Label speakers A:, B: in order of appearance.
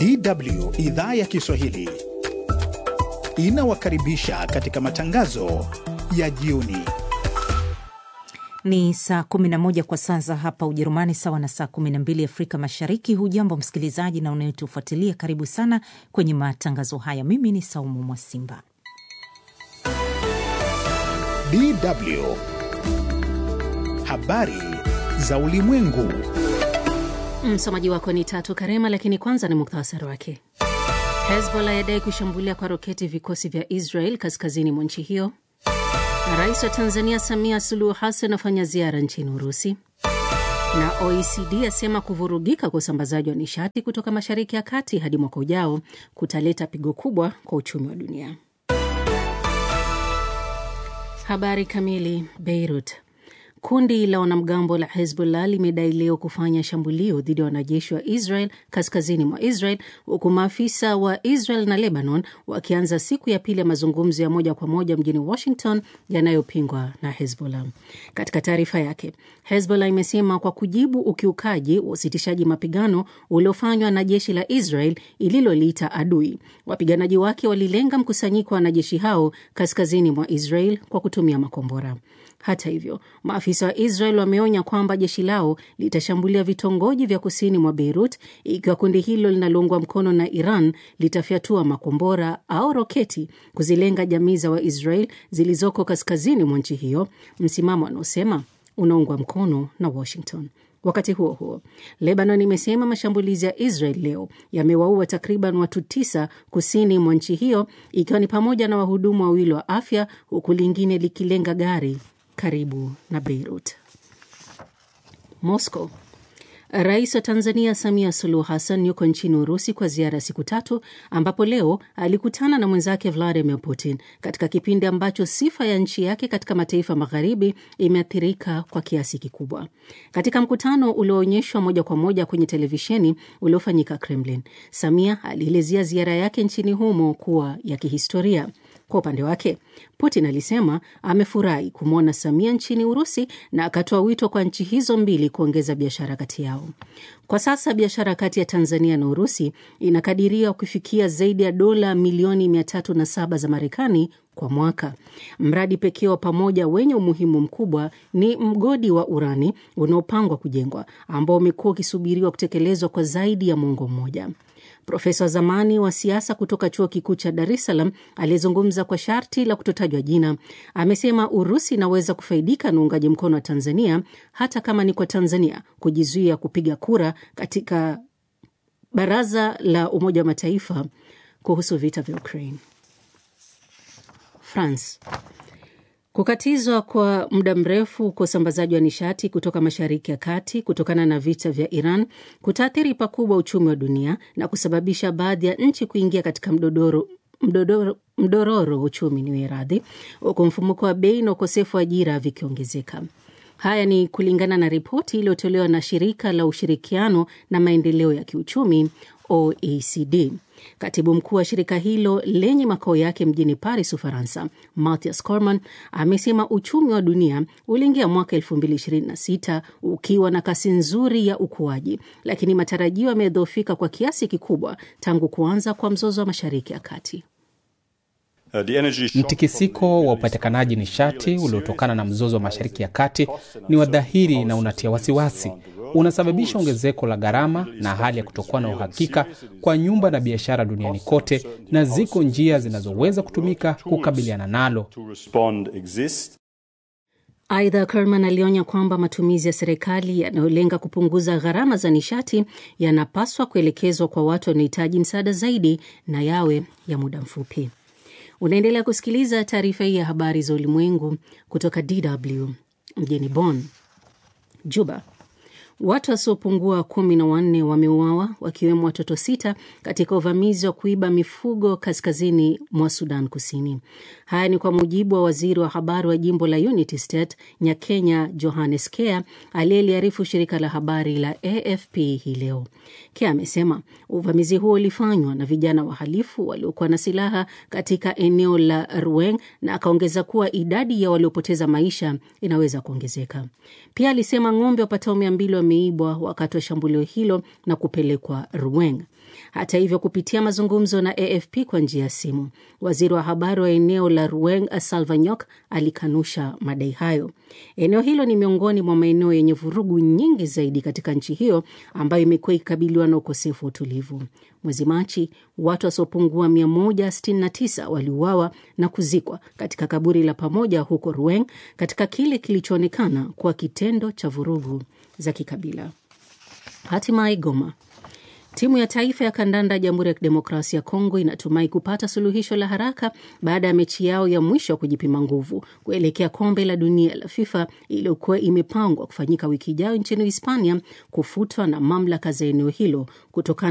A: DW idhaa ya Kiswahili inawakaribisha katika matangazo ya jioni.
B: Ni saa 11 kwa saa za hapa Ujerumani, sawa na saa 12 Afrika Mashariki. Hujambo msikilizaji na unayetufuatilia, karibu sana kwenye matangazo haya. Mimi ni Saumu Mwasimba.
A: DW habari za ulimwengu.
C: Msomaji wako ni Tatu Karema, lakini kwanza ni muktasari wake. Hezbollah yadai kushambulia kwa roketi vikosi vya Israel kaskazini mwa nchi hiyo. Rais wa Tanzania Samia Suluhu Hassan afanya ziara nchini Urusi, na OECD asema kuvurugika kwa usambazaji wa nishati kutoka Mashariki ya Kati hadi mwaka ujao kutaleta pigo kubwa kwa uchumi wa dunia. Habari kamili. Beirut. Kundi la wanamgambo la Hezbollah limedai leo kufanya shambulio dhidi ya wanajeshi wa Israel kaskazini mwa Israel, huku maafisa wa Israel na Lebanon wakianza siku ya pili ya mazungumzo ya moja kwa moja mjini Washington yanayopingwa na Hezbollah. Katika taarifa yake, Hezbollah imesema kwa kujibu ukiukaji wa usitishaji mapigano uliofanywa na jeshi la Israel ililoliita adui, wapiganaji wake walilenga mkusanyiko wa wanajeshi hao kaskazini mwa Israel kwa kutumia makombora. Hata hivyo maafisa wa Israel wameonya kwamba jeshi lao litashambulia vitongoji vya kusini mwa Beirut ikiwa kundi hilo linaloungwa mkono na Iran litafyatua makombora au roketi kuzilenga jamii za Waisrael zilizoko kaskazini mwa nchi hiyo, msimamo anaosema unaungwa mkono na Washington. Wakati huo huo, Lebanon imesema mashambulizi ya Israel leo yamewaua takriban watu tisa kusini mwa nchi hiyo, ikiwa ni pamoja na wahudumu wawili wa afya, huku lingine likilenga gari karibu na Beirut. Moscow. Rais wa Tanzania Samia Suluhu Hassan yuko nchini Urusi kwa ziara ya siku tatu, ambapo leo alikutana na mwenzake Vladimir Putin katika kipindi ambacho sifa ya nchi yake katika mataifa magharibi imeathirika kwa kiasi kikubwa. Katika mkutano ulioonyeshwa moja kwa moja kwenye televisheni uliofanyika Kremlin, Samia alielezea ziara yake nchini humo kuwa ya kihistoria. Kwa upande wake Putin alisema amefurahi kumwona Samia nchini Urusi na akatoa wito kwa nchi hizo mbili kuongeza biashara kati yao. Kwa sasa biashara kati ya Tanzania na Urusi inakadiriwa kufikia zaidi ya dola milioni 307 za Marekani kwa mwaka. Mradi pekee wa pamoja wenye umuhimu mkubwa ni mgodi wa urani unaopangwa kujengwa ambao umekuwa ukisubiriwa kutekelezwa kwa zaidi ya mwongo mmoja. Profesa wa zamani wa siasa kutoka chuo kikuu cha Dar es Salaam aliyezungumza kwa sharti la kutotajwa jina amesema Urusi inaweza kufaidika na uungaji mkono wa Tanzania hata kama ni kwa Tanzania kujizuia kupiga kura katika Baraza la Umoja wa Mataifa kuhusu vita vya Ukraine. France. Kukatizwa kwa muda mrefu kwa usambazaji wa nishati kutoka Mashariki ya Kati kutokana na vita vya Iran kutaathiri pakubwa uchumi wa dunia na kusababisha baadhi ya nchi kuingia katika mdodoro mdodoro mdororo wa uchumi ni radhi, huku mfumuko wa bei na ukosefu wa ajira vikiongezeka. Haya ni kulingana na ripoti iliyotolewa na shirika la ushirikiano na maendeleo ya kiuchumi OECD. Katibu mkuu wa shirika hilo lenye makao yake mjini Paris, Ufaransa, Mathias Cormann amesema uchumi wa dunia uliingia mwaka 2026 ukiwa na kasi nzuri ya ukuaji, lakini matarajio yamedhoofika kwa kiasi kikubwa tangu kuanza kwa mzozo wa Mashariki ya Kati.
D: Mtikisiko wa upatikanaji nishati uliotokana na mzozo wa Mashariki ya Kati ni wa dhahiri na unatia wasiwasi. Unasababisha ongezeko la gharama na hali ya kutokuwa na uhakika kwa nyumba na biashara duniani kote, na ziko njia zinazoweza kutumika kukabiliana nalo.
C: Aidha, Kerman alionya kwamba matumizi ya serikali yanayolenga kupunguza gharama za nishati yanapaswa kuelekezwa kwa watu wanaohitaji msaada zaidi na yawe ya muda mfupi. Unaendelea kusikiliza taarifa hii ya habari za ulimwengu kutoka DW mjini Bonn. Juba. Watu wasiopungua kumi na wanne wameuawa wakiwemo watoto sita katika uvamizi wa kuiba mifugo kaskazini mwa Sudan Kusini. Haya ni kwa mujibu wa waziri wa habari wa jimbo la Unity State Nyakenya Johannes Kea aliyeliarifu shirika la habari la AFP hii leo. Kea amesema uvamizi huo ulifanywa na vijana wahalifu waliokuwa na silaha katika eneo la Rueng na akaongeza kuwa idadi ya waliopoteza maisha inaweza kuongezeka. Pia alisema ng'ombe wapatao mia mbili wameibwa wakati wa shambulio hilo na kupelekwa Ruweng. Hata hivyo, kupitia mazungumzo na AFP kwa njia ya simu, waziri wa habari wa eneo la Ruweng Salva Nyok alikanusha madai hayo. Eneo hilo ni miongoni mwa maeneo yenye vurugu nyingi zaidi katika nchi hiyo ambayo imekuwa ikikabiliwa na ukosefu wa utulivu. Mwezi Machi, watu wasiopungua 169 waliuawa na kuzikwa katika kaburi la pamoja huko Ruweng katika kile kilichoonekana kuwa kitendo cha vurugu za kikabila. Hatimaye Goma, Timu ya taifa ya kandanda ya Jamhuri ya Kidemokrasia ya Kongo inatumai kupata suluhisho la haraka baada ya mechi yao ya mwisho wa kujipima nguvu kuelekea kombe la dunia la FIFA iliyokuwa imepangwa kufanyika wiki ijayo nchini Hispania kufutwa na mamlaka za eneo hilo kutokana